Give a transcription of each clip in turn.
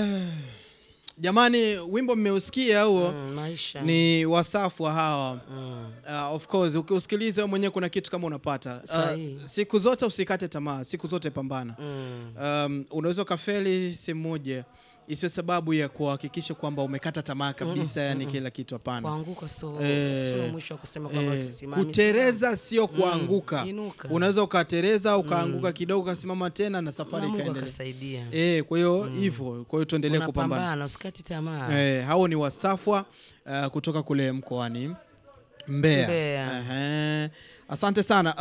Jamani, wimbo mmeusikia huo? Mm, maisha Ni wasafu wa hawa mm. Uh, of course ukiusikiliza wewe mwenyewe kuna kitu kama unapata. Sahihi. Uh, siku zote usikate tamaa, siku zote pambana. Mm. Um, unaweza ukafeli sehemu moja isiyo sababu ya kuhakikisha kwamba umekata tamaa kabisa, yani kila kitu. Hapana. Kuanguka so, Eh, sio mwisho wa kusema kwamba Eh, sisimami. kutereza sio kuanguka. inuka. Unaweza ukatereza ukaanguka kidogo ukasimama tena na safari Na Mungu ikaendelea. akasaidia. Eh, kwa hiyo hivyo, kwa hiyo tuendelee kupambana. Unapambana, usikati tamaa. Eh, hao ni wasafwa uh, kutoka kule mkoani Mbeya. Mbeya. Ehe. Asante sana.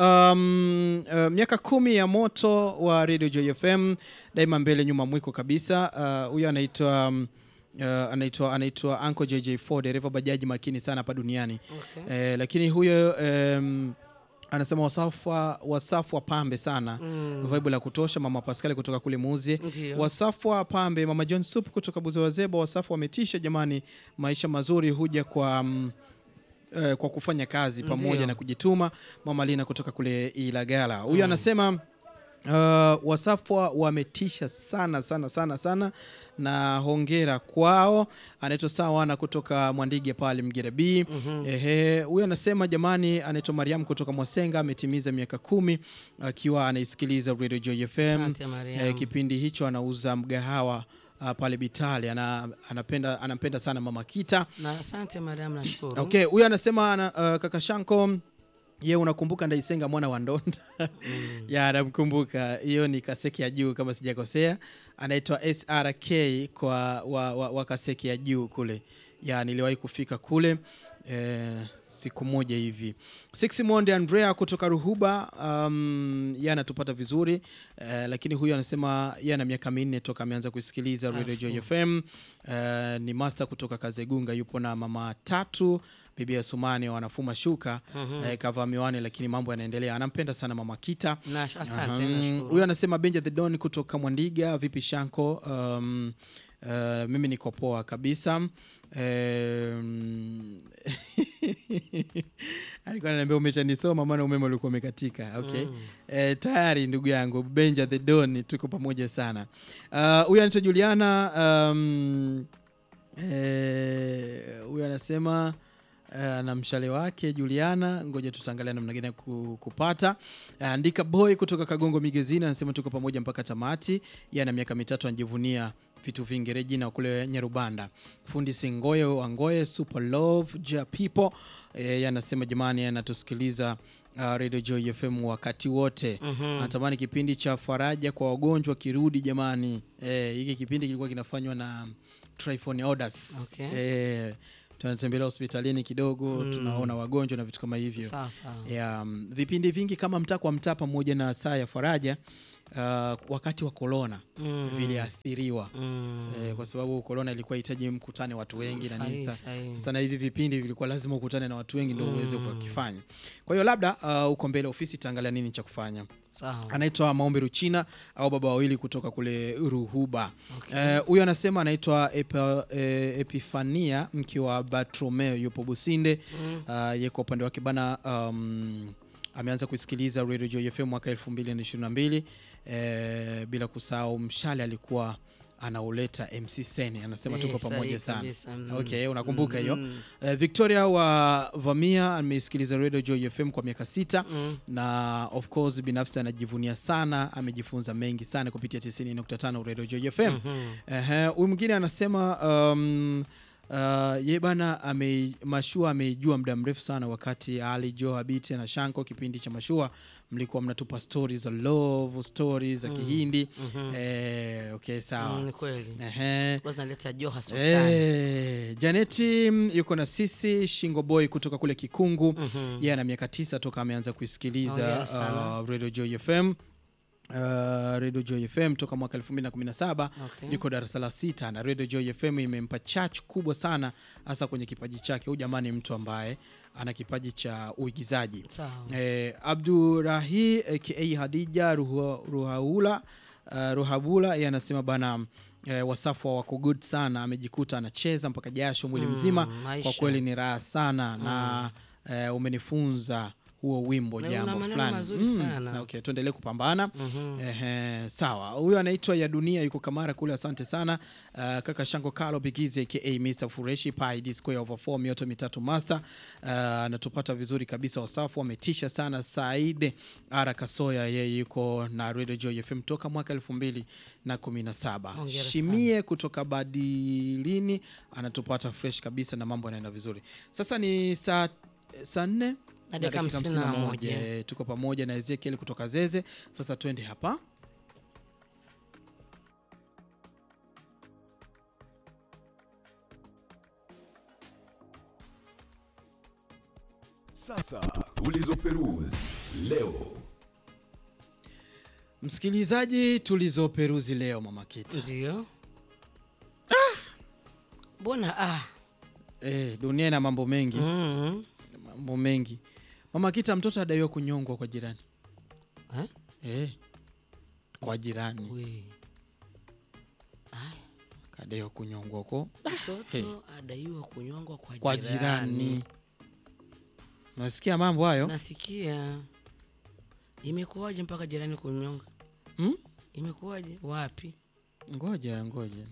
Um, uh, miaka kumi ya moto wa Radio Joy FM daima mbele nyuma mwiko kabisa. Uh, Huyo anaitwa um, uh, anaitwa anaitwa Uncle JJ4 dereva bajaji makini sana hapa duniani. Okay. Eh, lakini huyo um, anasema wasafwa wasafwa pambe sana. Mm. Vibe la kutosha mama Pascal kutoka kule Muuzi. Ndio. Wasafu wa pambe mama John Sup kutoka Buze Wazeba. Wasafu wametisha jamani, maisha mazuri huja kwa mm, eh, kwa kufanya kazi pamoja Ndio. na kujituma. Mama Lina kutoka kule Ilagala huyu anasema Uh, wasafwa wametisha sana sana sana sana, na hongera kwao. Anaitwa Sawana kutoka Mwandige pale Mgera B. Ehe, huyu anasema jamani, anaitwa Mariam kutoka Mwasenga, ametimiza miaka kumi akiwa anaisikiliza Radio Joy FM. Asante, Mariam. Eh, kipindi hicho anauza mgahawa uh, pale Bitali ana, anapenda, anampenda sana Mama Kita. Na asante madam, nashukuru. Okay, huyu anasema ana, uh, kaka Shanko ye unakumbuka Ndaisenga mwana wa Ndonda? ya namkumbuka, hiyo ni Kaseki ya juu kama sijakosea, anaitwa SRK kwa wa, wa, wa Kaseki ya juu kule, ya niliwahi kufika kule eh, siku moja hivi. Six Monde Andrea kutoka Ruhuba, um, ye anatupata vizuri eh, lakini huyu anasema ye ana miaka minne toka ameanza kusikiliza Radio Joy FM. Eh, ni master kutoka Kazegunga, yupo na mama tatu bibi ya Sumani wanafuma shuka eh, kavaa miwani, lakini mambo yanaendelea. Anampenda sana mama Kita. Na asante, Mhm. nashukuru. Huyu anasema Benja the Don kutoka Mwandiga, vipi Shanko? Um, uh, mimi niko poa kabisa. Um, alikuwa ananiambia umeshanisoma, maana umeme ulikuwa umekatika. Okay. Eh, tayari ndugu yangu Benja the Don, tuko pamoja sana. Uh, Huyu anaitwa Juliana um, eh, huyu anasema eh, na mshale wake Juliana, ngoja tutaangalia namna gani ya ku- kupata. Eh, Andika boy kutoka Kagongo Migezini anasema tuko pamoja mpaka tamati. Yeye ana miaka mitatu anajivunia vitu vingi. Regina kule Nyarubanda, fundi Singoye Wangoye, super love ja people. Eh, yeye anasema jamani, anatusikiliza uh, Radio Joy FM wakati wote. Anatamani kipindi cha faraja kwa wagonjwa kirudi jamani. Eh, hiki kipindi kilikuwa kinafanywa na Tryphon Odas. Okay. Eh, tunatembelea hospitalini kidogo tunaona wagonjwa na vitu kama hivyo Sawa sawa. ya mm, vipindi vingi kama mtaa kwa mtaa pamoja na saa ya faraja uh, wakati wa korona Mm. viliathiriwa Mm. eh, kwa sababu korona ilikuwa hitaji mkutane watu wengi na nini Sahihi, sa- sahihi. sana hivi vipindi vilikuwa lazima ukutane na watu wengi ndio uweze kukifanya kwa hiyo labda uh, uko mbele ofisi itaangalia nini cha kufanya Sawa. anaitwa Maombi Ruchina au baba wawili kutoka kule Ruhuba. Eh, Huyu anasema anaitwa Epa, eh, Epifania mke wa Bartromeo yupo Businde. Uh, ye kwa upande wake bana um, ameanza kusikiliza Radio Joy FM mwaka 2022 eh, bila kusahau mshale alikuwa anauleta MC Seni anasema Eh, tuko sahihi pamoja sana. kabisa, mm. Okay, unakumbuka hiyo. Mm. Eh, Victoria wa Vamia amesikiliza Radio Joy FM kwa miaka sita Mm. na of course binafsi anajivunia sana, amejifunza mengi sana kupitia 90.5 Radio Joy FM. Ehe, huyu mwingine anasema um, uh, ye bana ame, mashua ameijua muda mrefu sana, wakati Ali Jo Habiti na Shanko kipindi cha mashua mlikuwa mnatupa stories za love stories za Kihindi. Eh, okay sawa. Mm, ni kweli. Ehe. Sikuwa zinaleta Joha Sultani. Eh, Janeti mm, yuko na sisi Shingo Boy kutoka kule Kikungu. Yeye ana miaka tisa toka ameanza kuisikiliza Hongera sana. uh, Radio Joy FM. Uh, Radio Joy FM toka mwaka 2017 Okay. yuko darasa la sita na Radio Joy FM imempa chach kubwa sana hasa kwenye kipaji chake. Huyu jamani, mtu ambaye ana kipaji cha uigizaji. Sawa. Eh, Abdurahi aka Hadija Ruha- Ruhaula uh, Ruhabula yeye anasema bana eh, wasafu wako good sana, amejikuta anacheza mpaka jasho mwili mzima. Kwa maisha. kweli ni raha sana na eh, umenifunza huo wimbo Na jambo una maneno fulani mazuri sana. okay, tuendelee kupambana Mhm. Ehe, sawa huyo anaitwa ya dunia yuko kamara kule asante sana uh, kaka shango kalo bigizi aka mr fureshi pi d square over 4 mioto mitatu master uh, anatupata vizuri kabisa wasafu ametisha sana saide ara kasoya yeye yuko na radio joy fm toka mwaka elfu mbili na kumi na saba Hongera shimie kutoka badilini anatupata fresh kabisa na mambo yanaenda vizuri sasa ni saa saa nne Na na dakika dakika hamsini na hamsini na moja. moja. Eh, tuko pamoja na ezekiel kutoka zeze sasa twende hapa Sasa tulizoperuzi leo. msikilizaji tulizoperuzi leo mama kita Ndio. Mbona ah. eh, dunia ina mambo mengi Mhm. mambo mengi mama kita mtoto adaiwa kunyongwa kwa jirani Eh? eh, kwa jirani We. kadaiwa kunyongwa huko Mtoto adaiwa kunyongwa kwa, kwa jirani nasikia mambo hayo Nasikia. Imekuwaje mpaka jirani kunyonga? hmm? Imekuwaje? Wapi? ngoja ngoja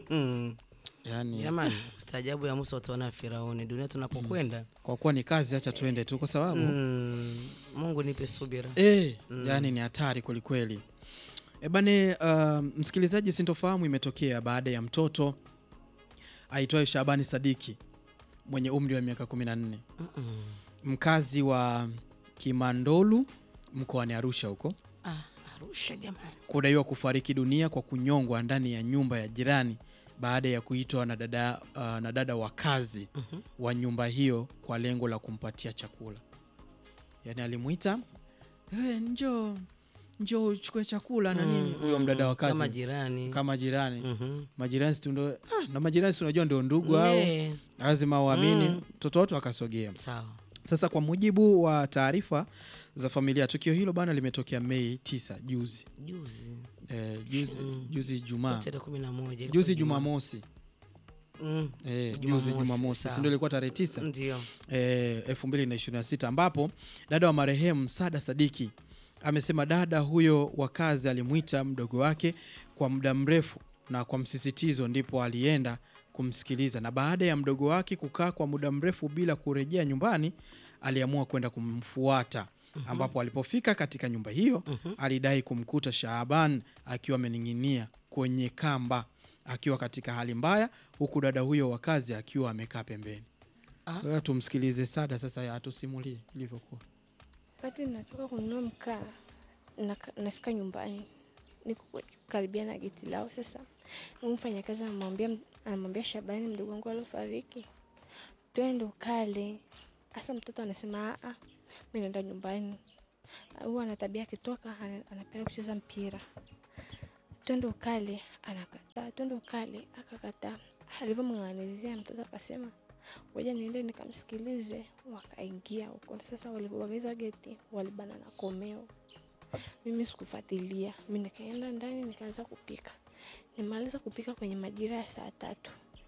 yani Jamani, staajabu ya Musa utaona Firauni. Dunia tunapokwenda. kwa kuwa ni kazi acha tuende tu kwa sababu Mm. Mungu nipe subira. Eh, yani ni hatari kwelikweli. E bane, uh, msikilizaji, sintofahamu imetokea baada ya mtoto aitwaye Shabani Sadiki mwenye umri wa miaka 14 Mm-mm. mkazi wa Kimandolu mkoani Arusha huko Ah, Arusha jamani. kudaiwa kufariki dunia kwa kunyongwa ndani ya nyumba ya jirani baada ya kuitwa na dada, uh, na dada wa kazi Mhm. wa nyumba hiyo kwa lengo la kumpatia chakula. Yaani alimwita hey, njoo njoo uchukue chakula na nini, huyo mdada wa kazi Kama jirani. kama jirani Mhm. majirani si ndo ah, na majirani si unajua ndio ndugu au Nee, lazima uamini Mm. mtoto watu akasogea. Sawa. Sasa kwa mujibu wa taarifa za familia, tukio hilo bana limetokea Mei 9 juzi Juzi. eh, juzi Mm. juzi Ijumaa Tarehe kumi na moja. ilikuwa juzi Ijumaa. Jumamosi Mm. eh, juzi Jumamosi, Jumamosi sawa. si ndio ilikuwa tarehe tisa Ndio. eh, 2026 ambapo dada wa marehemu Sada Sadiki amesema dada huyo wa kazi alimwita mdogo wake kwa muda mrefu na kwa msisitizo, ndipo alienda kumsikiliza, na baada ya mdogo wake kukaa kwa muda mrefu bila kurejea nyumbani, aliamua kwenda kumfuata ambapo alipofika katika nyumba hiyo alidai kumkuta Shaaban akiwa amening'inia kwenye kamba akiwa katika hali mbaya, huku dada huyo wa kazi akiwa amekaa pembeni. Ah. Wewe tumsikilize Sada sasa atusimulie ilivyokuwa. Wakati natoka kununua mkaa naka- nafika nyumbani, niko karibia na geti lao. Sasa huyu mfanyakazi anamwambia anamwambia Shabani, mdogo wangu aliofariki, twende ukale. Hasa mtoto anasema a, mi naenda nyumbani. Huwa ana tabia akitoka ana- anapenda kucheza mpira. Twende ukale, anakataa. Twende ukale, akakataa. Alivyomng'anizia mtoto akasema ngoja niende nikamsikilize. Wakaingia huko. Sasa walipovamiza geti walibana na komeo. Mimi sikufuatilia, mi nikaenda ndani nikaanza kupika. Nimaliza kupika kwenye majira ya saa tatu.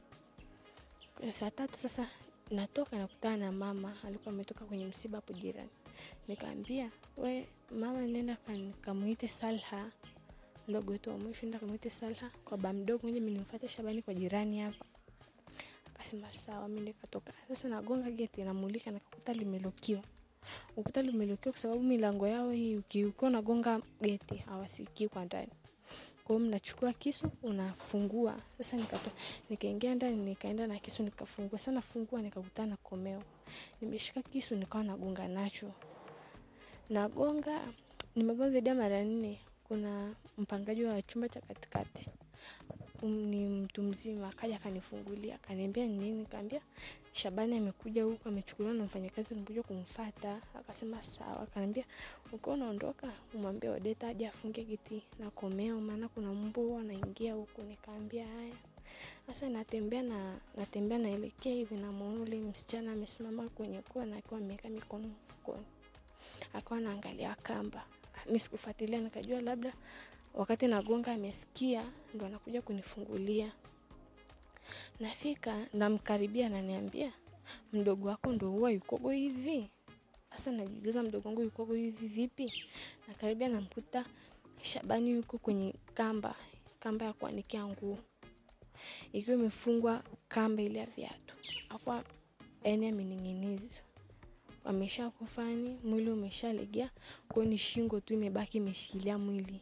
Kwenye saa tatu sasa natoka nakutana na mama, alikuwa ametoka kwenye msiba hapo jirani. Nikaambia we mama, nenda kan- kamuite Salha, mdogo wetu wa mwisho, nenda kamuite Salha kwa ba mdogo, ngoja mimi nimfuate Shabani kwa jirani hapa. Akasema sawa, mi nikatoka. Sasa nagonga geti, namulika, nikakuta limelokiwa. Ukuta limelokiwa kwa sababu milango yao hii, uki- ukiwa unagonga geti hawasikii kwa ndani. Kwa hiyo mnachukua kisu unafungua. Sasa nikato, nikaingia ndani, nikaenda na kisu nikafungua. Sasa nafungua nikakutana na komeo, nimeshika kisu nikawa nagonga nacho, nagonga, nimegonga zaidi ya mara nne. Kuna mpangaji wa chumba cha katikati um, ni mtu mzima akaja akanifungulia akaniambia ni nini nikaambia Shabani amekuja huku amechukuliwa na mfanyakazi nimekuja kumfata akasema sawa akaniambia ukiwa unaondoka umwambie Odeta aje afunge geti na komeo maana kuna mbwa anaingia huku nikaambia haya sasa natembea na natembea naelekea hivi namuona ule msichana amesimama kwenye kona akiwa ameweka mikono mfukoni akawa anaangalia kamba mi sikufuatilia nikajua labda wakati nagonga amesikia ndo anakuja kunifungulia nafika namkaribia ananiambia mdogo wako ndo huwa yukogo hivi Sasa najiuliza mdogo wangu yuko hivi vipi? Nakaribia namkuta Shabani yuko kwenye kamba, kamba ya kuanikia nguo ikiwa imefungwa kamba ile ya viatu, afu yani amening'inizwa, amesha kufani, mwili umeshalegea, kwa hiyo ni shingo tu imebaki imeshikilia mwili.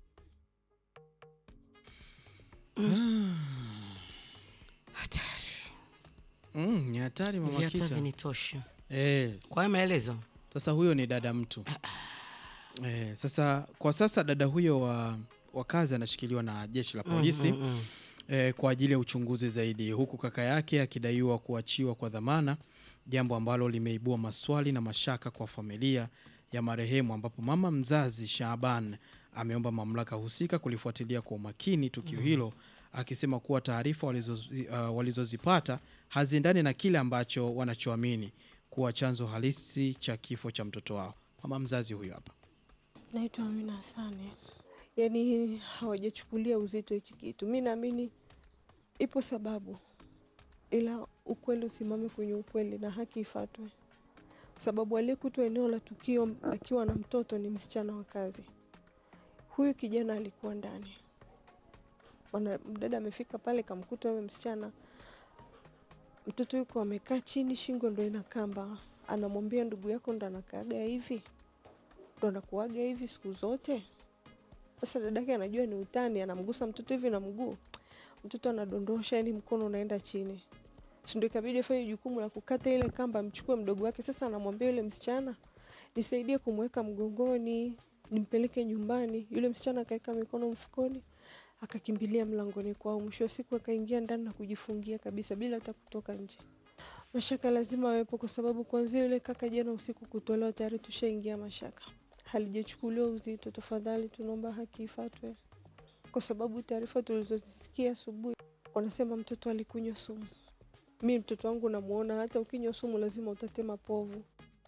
Hatari. Mm, ni hatari mama Viatu Kita. havinitoshi. Eh, Kwa hiyo maelezo sasa huyo ni dada mtu. Eh, sasa kwa sasa dada huyo wa, wa kazi anashikiliwa na jeshi la polisi Mm, mm, mm. eh, kwa ajili ya uchunguzi zaidi, huku kaka yake akidaiwa kuachiwa kwa dhamana, jambo ambalo limeibua maswali na mashaka kwa familia ya marehemu, ambapo mama mzazi Shaaban ameomba mamlaka husika kulifuatilia kwa umakini tukio hilo, akisema kuwa taarifa walizozi- uh, walizozipata haziendani na kile ambacho wanachoamini kuwa chanzo halisi cha kifo cha mtoto wao. Mama mzazi huyo hapa. Naitwa Amina Hasani. Yaani hawajachukulia uzito hichi kitu. Mi naamini ipo sababu, ila ukweli usimame kwenye ukweli na haki ifatwe, sababu aliyekutwa eneo la tukio akiwa na mtoto ni msichana wa kazi. Huyu kijana alikuwa ndani, Bwana mdada amefika pale, kamkuta huyo msichana, mtoto yuko amekaa chini, shingo ndo ina kamba, anamwambia ndugu yako ndo anakaaga hivi ndo anakuaga hivi siku zote. Sasa dadake anajua ni utani, anamgusa mtoto hivi na mguu, mtoto anadondosha, yani mkono unaenda chini, Si ndo ikabidi afanye jukumu la kukata ile kamba, amchukue mdogo wake. Sasa anamwambia yule msichana, nisaidie kumweka mgongoni, nimpeleke nyumbani. Yule msichana akaweka mikono mfukoni, akakimbilia mlangoni kwao. Mwisho wa siku akaingia ndani na kujifungia kabisa bila hata kutoka nje. Mashaka lazima awepo, kwa sababu kuanzia yule kaka jana usiku kutolewa, tayari tushaingia mashaka halijachukuliwa uzito. Tafadhali tunaomba haki ifatwe, kwa sababu taarifa tulizozisikia asubuhi wanasema mtoto alikunywa sumu. Mi mtoto wangu namuona, hata ukinywa sumu lazima utatema povu.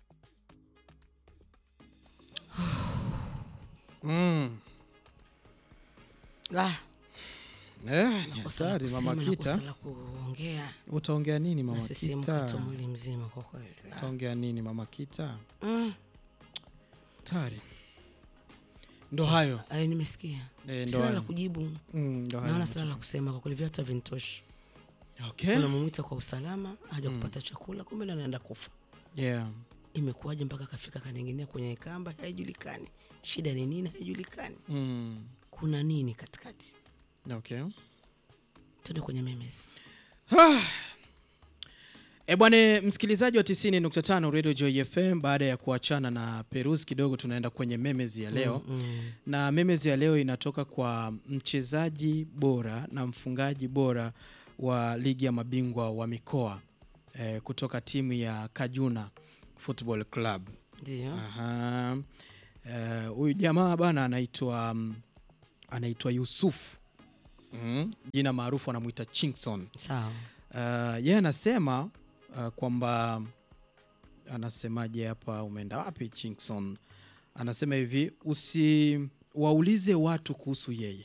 Mm. Ah, Eh, ni kosa la hatari kusema mama na Kita. kosa la kuongea Utaongea nini na mama sisi Kita? mkato mwili mzima kwa kweli. Ah. Utaongea nini mama Kita? Mm. Hatari. Ndo hayo. Ayo, nimesikia Eh, ndo sina la hayo. kujibu, Mm, ndo hayo. naona sina la kusema kwa kweli, viatu havinitoshi. Okay. Unamwita kwa usalama, haja kupata chakula, kumbe ndo anaenda kufa. Yeah. Imekuwaje mpaka kafika kaning'inia kwenye kamba? Haijulikani shida ni nini, haijulikani Mm. kuna nini katikati. Okay. Tuende kwenye memes. E bwane msikilizaji wa 90.5 Radio Joy FM, baada ya kuachana na Perus kidogo, tunaenda kwenye memes ya leo Mm. na memes ya leo inatoka kwa mchezaji bora na mfungaji bora wa ligi ya mabingwa wa mikoa eh, kutoka timu ya Kajuna Football Club. Ndio. Aha. Eh, huyu jamaa bana anaitwa mm, anaitwa Yusuf mm, jina maarufu anamwita Chinkson. Sawa. Uh, yeye anasema uh, kwamba anasemaje hapa, umeenda wapi Chinkson? Anasema hivi, usiwaulize watu kuhusu yeye,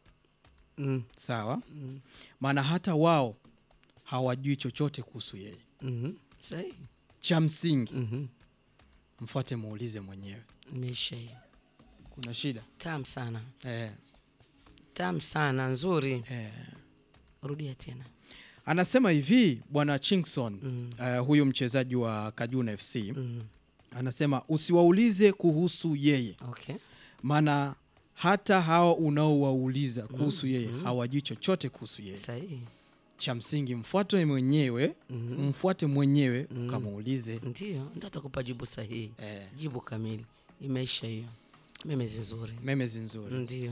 Mm. sawa? Mm. Maana hata wao hawajui chochote kuhusu yeye. Mhm. Sahi. Cha msingi Mhm. mfuate, muulize mwenyewe. Imeisha hiyo. Kuna shida Tamu sana, eh, tamu sana, nzuri. eh. Rudia tena. Anasema hivi bwana Chinkson Mm. uh, huyu mchezaji wa Kajuna FC Mm. anasema usiwaulize kuhusu yeye Okay. maana hata hawa unaowauliza kuhusu yeye hawajui chochote kuhusu yeye. Sahihi. Cha msingi mfuate mwenyewe, Mhm. mfuate mwenyewe ukamuulize. Ndio, ndio atakupa jibu sahihi, Eh, jibu kamili. Imeisha hiyo. Memezi nzuri. memezi nzuri Ndio.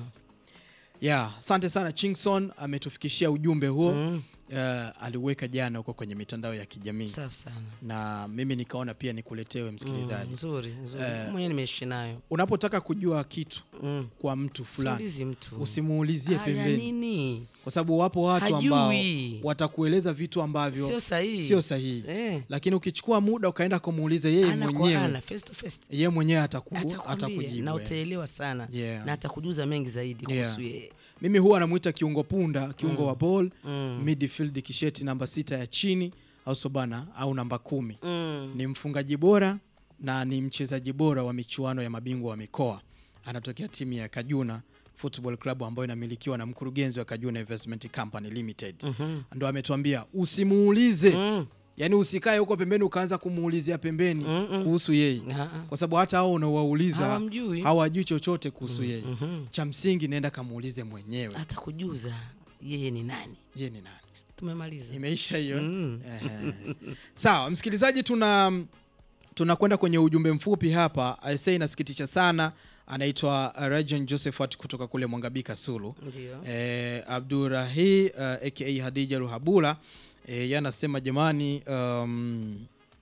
ya asante sana Chingson ametufikishia ujumbe huo Mm. uh, aliweka jana huko kwenye mitandao ya kijamii Safi sana. na mimi nikaona pia nikuletewe Mm, msikilizaji. nzuri, nzuri. Eh. Mwenyewe nimeishi nayo. Unapotaka kujua kitu Mm. kwa mtu fulani Siulizi mtu. usimuulizie Haya pembeni, nini? kwa sababu wapo watu ambao Hajui. watakueleza vitu ambavyo Sio sahihi. sio sahihi Eh. lakini ukichukua muda ukaenda kumuuliza yeye Ana kwa mwenyewe ana, face to face. yeye mwenyewe ataku, Atakwambia atakujibu na eh. utaelewa sana Yeah. na atakujuza mengi zaidi Yeah. kuhusu yeye. mimi huwa anamwita kiungo punda kiungo wa ball Mm. midfield kisheti namba sita ya chini au sobana au namba kumi Mm. ni mfungaji bora na ni mchezaji bora wa michuano ya mabingwa wa mikoa. Anatokea timu ya Kajuna Football Club ambayo inamilikiwa na mkurugenzi wa Kajuna Investment Company Limited. Ndo ametuambia usimuulize, Mm. yaani usikae huko pembeni ukaanza kumuulizia pembeni Mm-mm. kuhusu yeye, Ah, ah. kwa sababu hata hao unaowauliza Hawamjui. hawajui chochote kuhusu yeye. Mhm. Cha msingi nenda kamuulize mwenyewe hata kujuza yeye ni nani yeye ni nani. tumemaliza Imeisha hiyo. Mm. Ehe. Sawa, msikilizaji, tuna tunakwenda kwenye ujumbe mfupi hapa. Aisee, inasikitisha sana. Anaitwa uh, Rajan Josephat kutoka kule Mwangabika Sulu. ndio Eh, Abdurahi uh, aka Hadija Ruhabula eh, yeye anasema jamani, um,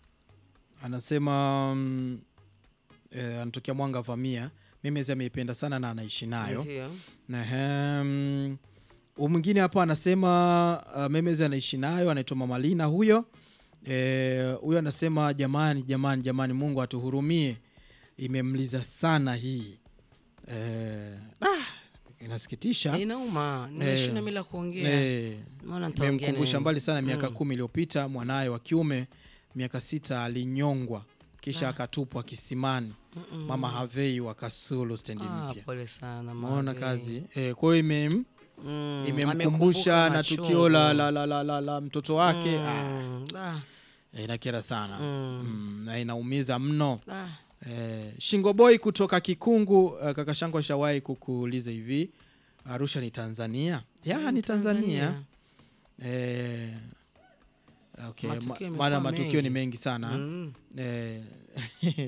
anasema um, eh, anatokea Mwanga Vamia. Mimi ameipenda sana na anaishi nayo. ndio Nahem. Huyu mwingine hapa anasema uh, Memezi anaishi nayo, anaitwa Mama Lina huyo. Eh, huyo anasema jamani, jamani, jamani, Mungu atuhurumie, imemliza sana hii. Eh, ah, inasikitisha. inauma nimeshuna mila kuongea Eh, maana nitaongea imemkumbusha nini? mbali sana miaka Mm. kumi iliyopita mwanaye wa kiume miaka sita alinyongwa kisha Ah. akatupwa kisimani. Mm-mm. Mama Havei wa Kasulu stendi Ah, mpya. pole sana Maona Mage. kazi eh, kwa hiyo imem Mm, imemkumbusha amekumbuka na tukio la, la, la, la, la, la mtoto wake ah, Mm, ah, eh, inakera sana mm, mm, na inaumiza mno ah. eh, Shingo Boy kutoka Kikungu uh, kaka Shango ashawahi kukuuliza hivi Arusha ni Tanzania ya ni Tanzania eh, okay. Matukio ma- yamekuwa maana matukio mengi. ni mengi sana Mm. eh, eh,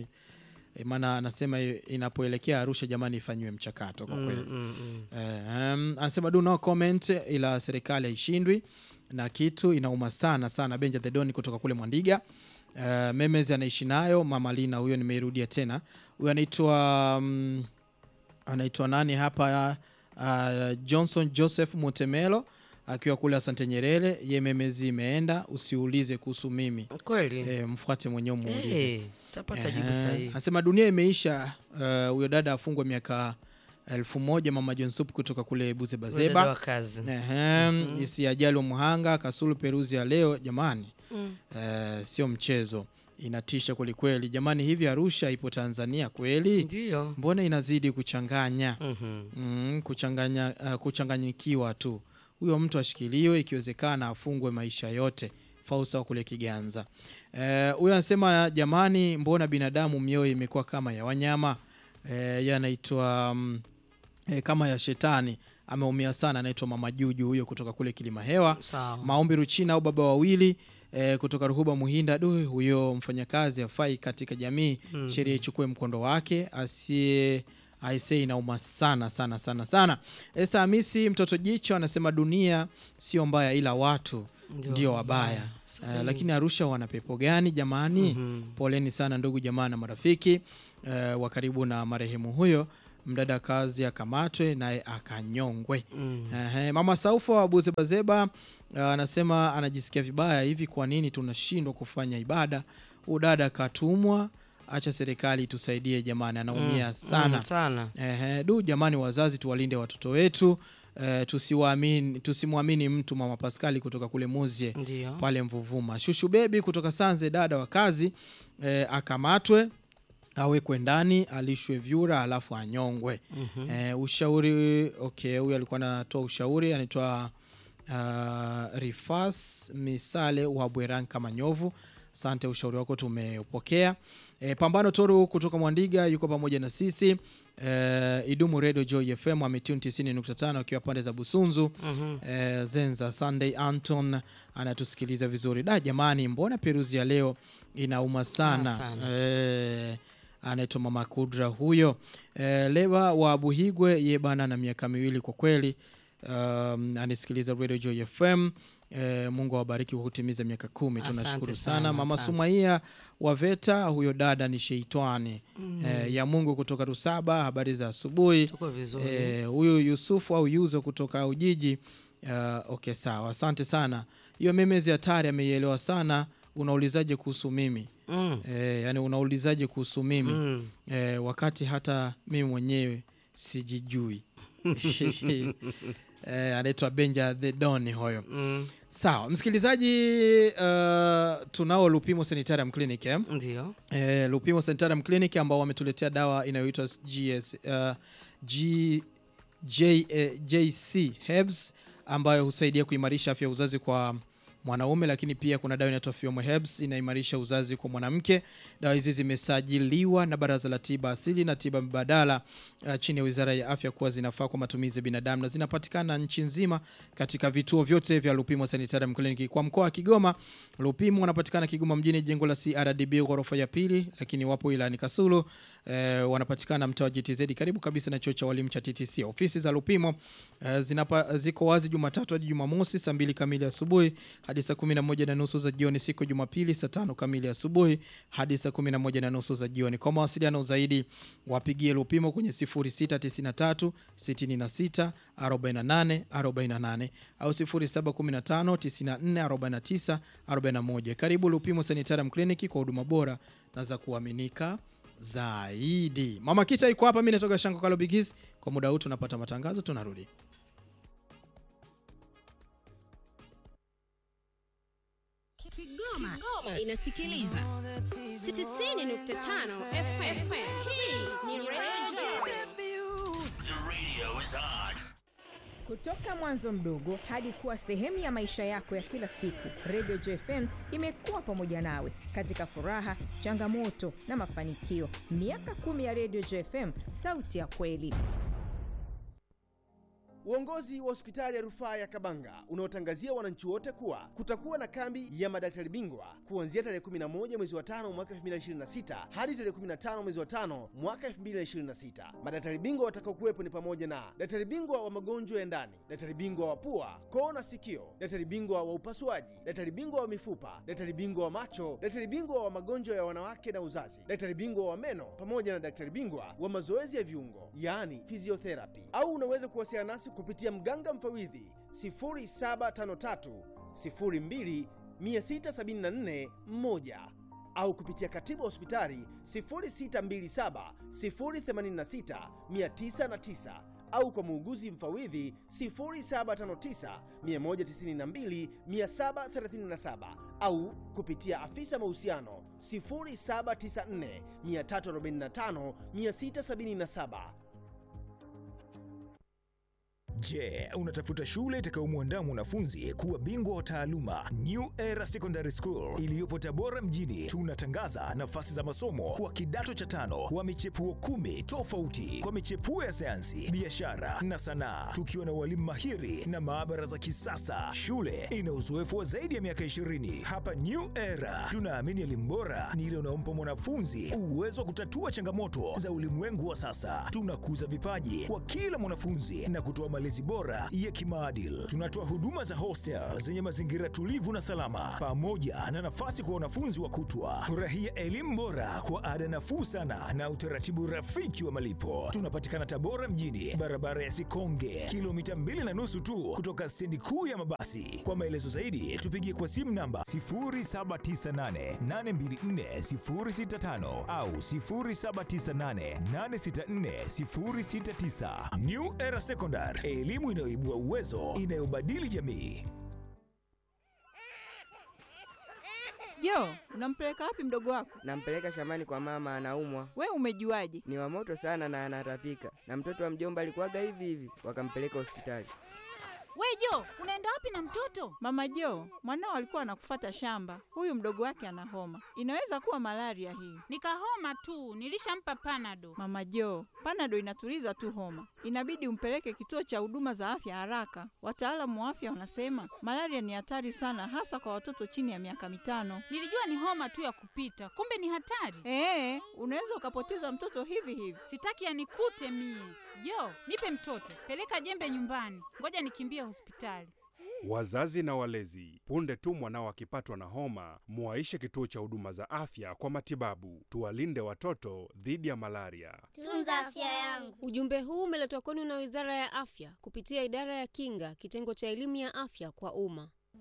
maana anasema inapoelekea Arusha jamani ifanyiwe mchakato kwa kweli Mm, mm, mm. Eh, um, anasema do no comment, ila serikali haishindwi na kitu inauma sana sana. Benja the Don kutoka kule Mwandiga. Uh, Memes anaishi nayo mama Lina, huyo nimeirudia tena. Huyo anaitwa um, anaitwa nani hapa? Uh, Johnson Joseph Mutemelo akiwa kule Asante Nyerere. Ye Memezi imeenda, usiulize kuhusu mimi. kweli Eh, mfuate mwenyewe muulize. Eh, tapata jibu Ehe. sahihi Anasema dunia imeisha. uh, Huyo dada afungwa miaka elfu moja mama John Sup kutoka kule Buze Wewe dada Bazeba. wa kazi Ehem, isi ajali wa Muhanga Kasulu Peruzi ya leo jamani, Mm. eh, sio mchezo, inatisha kwelikweli jamani. Hivi Arusha ipo Tanzania kweli? ndio Mbona inazidi kuchanganya Mhm. mm, kuchanganya uh, kuchanganyikiwa tu. Huyo mtu ashikiliwe, ikiwezekana afungwe maisha yote. Fausa wa kule Kiganza. Eh, Huyo anasema jamani, mbona binadamu mioyo imekuwa kama ya wanyama? Eh, yeye anaitwa mm, eh, kama ya shetani. Ameumia sana, anaitwa Mama Juju huyo kutoka kule Kilima Hewa. sawa Maombi Ruchina au baba wawili eh, kutoka Ruhuba Muhinda. Du, huyo mfanyakazi afai katika jamii, Mhm. sheria ichukue mkondo wake, asiye aisee, inauma sana sana sana sana. Esa Hamisi mtoto jicho anasema dunia sio mbaya, ila watu ndio wabaya. Sahihi. Eh, lakini Arusha wana pepo gani jamani? Mhm. Poleni sana ndugu jamaa na marafiki eh, wa karibu na marehemu huyo. Mdada kazi akamatwe naye akanyongwe. Mm. Ehe, Mama Saufa wa Buzebazeba uh, anasema anajisikia vibaya hivi, kwa nini tunashindwa kufanya ibada? Huyu dada katumwa, acha serikali itusaidie jamani, anaumia Mm, sana. mm, sana Ehe, du jamani, wazazi tuwalinde watoto wetu eh, tusiwaamini tusimwamini mtu. Mama Paskali kutoka kule Muzie ndio pale Mvuvuma. Shushu bebi kutoka Sanze, dada wa kazi eh, akamatwe awekwe ndani alishwe vyura alafu anyongwe. Mhm. Eh, ushauri okay, huyu alikuwa anatoa ushauri anaitwa uh, Rifas Misale wa Bweranka Manyovu. Asante, ushauri wako tumeupokea. Eh, Pambano Toru kutoka Mwandiga yuko pamoja na sisi. Eh, Idumu Radio Joy FM ametune 90.5 akiwa pande za Busunzu. Mhm. Eh, Zenza Sunday Anton anatusikiliza vizuri. Da jamani, mbona Peruzi ya leo inauma sana, Ah, sana. Eh, anaitwa Mama Kudra huyo. Eh, Leva wa Buhigwe ye bana na miaka miwili kwa kweli. Um, anasikiliza Radio Joy FM. Eh, Mungu awabariki kwa kutimiza miaka kumi. Asante Tunashukuru sana, sana. Mama asante. Sumaia wa Veta, huyo dada ni sheitani Mm. eh, ya Mungu kutoka Rusaba. Habari za asubuhi. tuko vizuri Eh, huyu Yusufu au Yuzo kutoka Ujiji. Uh, okay sawa, asante sana. Hiyo memezi hatari ameielewa sana. Unaulizaje kuhusu mimi? Mm. Eh, yani unaulizaje kuhusu mimi Mm. eh, wakati hata mimi mwenyewe sijijui. eh, anaitwa Benja the Don hoyo. Mm, Sawa msikilizaji, uh, tunao Lupimo Sanitarium Clinic eh? ndio. eh, Lupimo Sanitarium Clinic ambao wametuletea dawa inayoitwa GS, uh, G, J, eh, JC Herbs ambayo husaidia kuimarisha afya ya uzazi kwa mwanaume, lakini pia kuna dawa inaitwa Fiomo Herbs inaimarisha uzazi kwa mwanamke. Dawa hizi zimesajiliwa na Baraza la Tiba Asili na Tiba Mbadala uh, chini ya Wizara ya Afya kuwa zinafaa kwa matumizi ya binadamu na zinapatikana nchi nzima katika vituo vyote vya Lupimo Sanitarium Clinic. Kwa mkoa wa Kigoma, Lupimo wanapatikana Kigoma mjini, jengo la CRDB ghorofa ya pili, lakini wapo ilani Kasulu eh, wanapatikana mtaa wa GTZ karibu kabisa na chuo cha walimu cha TTC. Ofisi za Lupimo eh, zinapa, ziko wazi Jumatatu hadi Jumamosi saa mbili kamili asubuhi hadi saa kumi na moja na nusu za jioni, siku ya Jumapili saa tano kamili asubuhi hadi saa kumi na moja na nusu za jioni. Kwa mawasiliano zaidi wapigie Lupimo kwenye 0693 66 48 48 au 0715 94 49 41. Karibu Lupimo Sanitarium Clinic kwa huduma bora na za kuaminika zaidi. Mama Kita iko hapa, mimi natoka Shango Kalo Bigis. Kwa muda huu tunapata matangazo, tunarudi. Kigoma, inasikiliza 90.5 FM. Hii ni Radio Kutoka mwanzo mdogo hadi kuwa sehemu ya maisha yako ya kila siku, Radio JFM imekuwa pamoja nawe katika furaha, changamoto na mafanikio. Miaka kumi ya Radio JFM, sauti ya kweli. Uongozi wa hospitali ya rufaa ya Kabanga unaotangazia wananchi wote kuwa kutakuwa na kambi ya madaktari bingwa kuanzia tarehe 11 mwezi wa tano mwaka 2026 hadi tarehe 15 mwezi wa tano mwaka 2026. Madaktari bingwa watakaokuwepo ni pamoja na daktari bingwa wa magonjwa ya ndani, daktari bingwa wa pua, koo na sikio, daktari bingwa wa upasuaji, daktari bingwa wa mifupa, daktari bingwa wa macho, daktari bingwa wa magonjwa ya wanawake na uzazi, daktari bingwa wa meno pamoja na daktari bingwa wa mazoezi ya viungo, yaani physiotherapy. Au unaweza kuwasiliana nasi kupitia mganga mfawidhi 0753 02 674 1 au kupitia katibu wa hospitali 0627 086 909 au kwa muuguzi mfawidhi 0759 192 737 au kupitia afisa mahusiano 0794 345 677. Je, unatafuta shule itakayomwandaa mwanafunzi kuwa bingwa wa taaluma? New Era Secondary School iliyopo Tabora mjini, tunatangaza nafasi za masomo kwa kidato cha tano kwa michepuo kumi tofauti kwa michepuo ya sayansi, biashara na sanaa, tukiwa na walimu mahiri na maabara za kisasa. Shule ina uzoefu wa zaidi ya miaka 20. Hapa New Era tunaamini elimu bora ni ile unaompa mwanafunzi uwezo wa kutatua changamoto za ulimwengu wa sasa. Tunakuza vipaji kwa kila mwanafunzi na kutoa malezi bora ya kimaadili. Tunatoa huduma za hostel zenye mazingira tulivu na salama, pamoja na nafasi kwa wanafunzi wa kutwa. Furahia elimu bora kwa ada nafuu sana na utaratibu rafiki wa malipo. Tunapatikana Tabora mjini, barabara ya Sikonge, kilomita mbili na nusu tu kutoka stendi kuu ya mabasi. Kwa maelezo zaidi, tupigie kwa simu namba 0798824065 au 0798864069. New Era Secondary, elimu inayoibua uwezo, inayobadili jamii. Jo, unampeleka wapi mdogo wako? Nampeleka shambani kwa mama, anaumwa. We umejuaje? Ni wa moto sana na anatapika, na mtoto wa mjomba alikuwaga hivi hivi, wakampeleka hospitali. We Jo, unaenda wapi na mtoto? Mama Jo, mwanao alikuwa anakufata shamba. Huyu mdogo wake ana homa, inaweza kuwa malaria hii. Nikahoma tu, nilishampa panado. Mama Jo, panado inatuliza tu homa, inabidi umpeleke kituo cha huduma za afya haraka. Wataalamu wa afya wanasema malaria ni hatari sana, hasa kwa watoto chini ya miaka mitano. Nilijua ni homa tu ya kupita, kumbe ni hatari. Ee, unaweza ukapoteza mtoto hivi hivi. Sitaki yanikute mie. Jo, nipe mtoto, peleka jembe nyumbani, ngoja nikimbie hospitali. Wazazi na walezi, punde tu mwanao akipatwa na homa, muwaishe kituo cha huduma za afya kwa matibabu. Tuwalinde watoto dhidi ya malaria. Tunza afya yangu. Ujumbe huu umeletwa kwenu na Wizara ya Afya kupitia Idara ya Kinga, kitengo cha elimu ya afya kwa umma.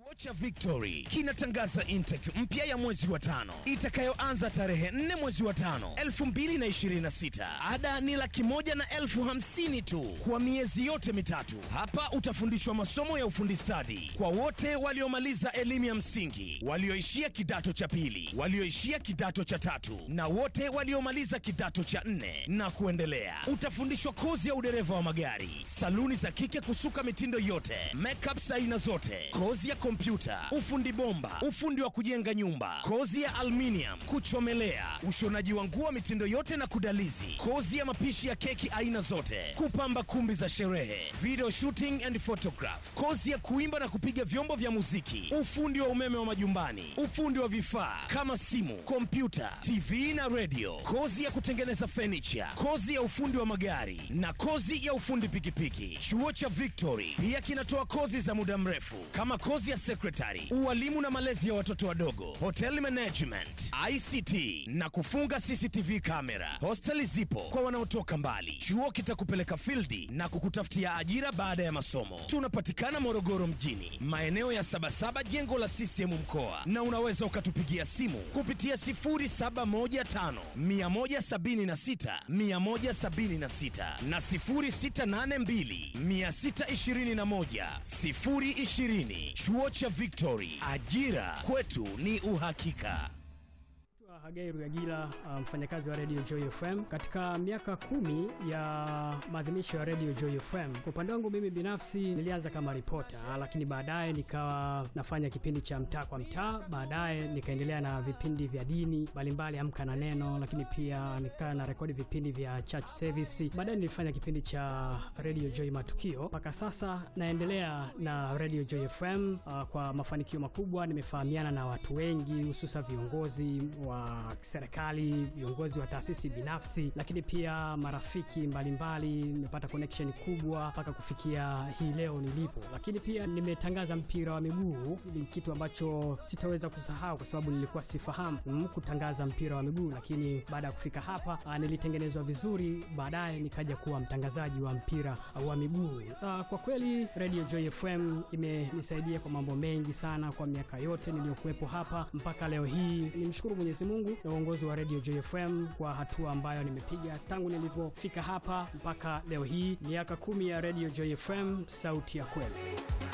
Chuo cha Victory kinatangaza intake mpya ya mwezi wa tano itakayoanza tarehe 4 mwezi wa tano 2026. Ada ni laki moja na elfu hamsini tu kwa miezi yote mitatu. Hapa utafundishwa masomo ya ufundi stadi kwa wote waliomaliza elimu ya msingi, walioishia kidato cha pili, walioishia kidato cha tatu na wote waliomaliza kidato cha nne na kuendelea. Utafundishwa kozi ya udereva wa magari, saluni za kike kusuka mitindo yote, makeup aina zote, kozi ya kompyuta, ufundi bomba, ufundi wa kujenga nyumba, kozi ya aluminium, kuchomelea, ushonaji wa nguo mitindo yote na kudalizi, kozi ya mapishi ya keki aina zote, kupamba kumbi za sherehe, video shooting and photograph, kozi ya kuimba na kupiga vyombo vya muziki, ufundi wa umeme wa majumbani, ufundi wa vifaa kama simu, kompyuta, TV na radio, kozi ya kutengeneza furniture, kozi ya ufundi wa magari na kozi ya ufundi pikipiki. Chuo cha Victory pia kinatoa kozi za muda mrefu kama kozi ya secretary, ualimu na malezi ya watoto wadogo, hotel management, ICT na kufunga CCTV kamera. Hosteli zipo kwa wanaotoka mbali. Chuo kitakupeleka fildi na kukutafutia ajira baada ya masomo. Tunapatikana Morogoro mjini, maeneo ya Sabasaba, jengo la CCM mkoa, na unaweza ukatupigia simu kupitia 0715 176 176 na 0682 621 020. Chuo cha Victory, ajira kwetu ni uhakika. Hagai Ruyagila, mfanyakazi wa Radio Joy FM katika miaka kumi ya maadhimisho ya Radio Joy FM. Kwa upande wangu mimi binafsi nilianza kama ripota, lakini baadaye nikawa nafanya kipindi cha mtaa kwa mtaa, baadaye nikaendelea na vipindi vya dini mbalimbali, amka na neno, lakini pia nikawa na rekodi vipindi vya church service. Baadaye nilifanya kipindi cha Radio Joy Matukio. Mpaka sasa naendelea na Radio Joy FM uh, kwa mafanikio makubwa. Nimefahamiana na watu wengi, hususa viongozi wa serikali, viongozi wa taasisi binafsi, lakini pia marafiki mbalimbali. Nimepata connection kubwa mpaka kufikia hii leo nilipo, lakini pia nimetangaza mpira wa miguu. Ni kitu ambacho sitaweza kusahau kwa sababu nilikuwa sifahamu mm, kutangaza mpira wa miguu, lakini baada ya kufika hapa ah, nilitengenezwa vizuri, baadaye nikaja kuwa mtangazaji wa mpira wa miguu. Ah, kwa kweli Radio Joy FM imenisaidia kwa mambo mengi sana kwa miaka yote niliyokuwepo hapa mpaka leo hii. Nimshukuru Mwenyezi Mungu na uongozi wa Radio Joy FM kwa hatua ambayo nimepiga tangu nilivyofika hapa mpaka leo hii, miaka kumi ya Radio Joy FM, sauti ya kweli.